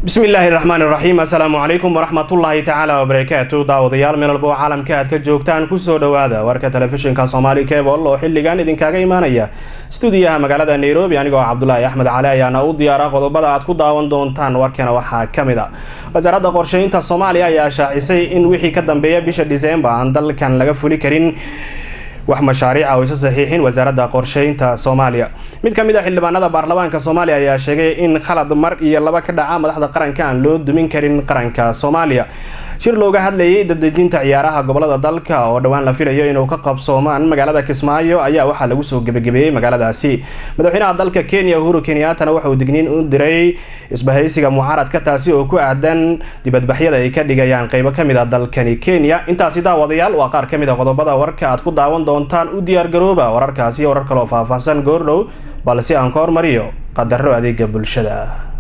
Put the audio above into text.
bismi illaahi raxmaan iraxiim assalaamu calaykum waraxmatullaahi tacaala wabarakaatu daawadayaal meel walba oo caalamka aad ka joogtaan kusoo dhowaada warka telefishinka soomaali cebol oo xilligan idinkaaga imaanaya stuudiyaha magaalada nairobi anigoo cabdulaahi axmed cali ayaana u diyaara qodobada aad ku daawan doontaan warkana waxaa ka mid a wasaaradda qorsheynta soomaaliya ayaa shaacisay in wixii ka dambeeya bisha diseembar aan dalkan laga fuli karin wax mashaariica oo isa saxiixin wasaaradda qorsheynta soomaaliya mid ka mid a xildhibaanada baarlamaanka soomaaliya ayaa sheegay in khalad mar iyo laba ka dhaca madaxda qaranka aan loo dumin karin qaranka soomaaliya shir looga hadlayay dadejinta ciyaaraha gobolada dalka oo dhowaan la filayo inuu ka qabsoomaan magaalada kismaayo ayaa waxaa lagu soo gebagabeeyey magaaladaasi madaxweynaha dalka kenya uhuru kenyaatana waxauu digniin u diray isbahaysiga mucaaradka taasi oo ku aadan dibadbaxyada ay ka dhigayaan qeybo kamid a dalkani kenya intaasi daawadayaal waa qaar kamid a qodobada warka aad ku daawan doontaan u diyaargarooba wararkaasi warar kaleoo faahfaahsan goordhow balse aan ka hormariyo qadaro adeega bulshada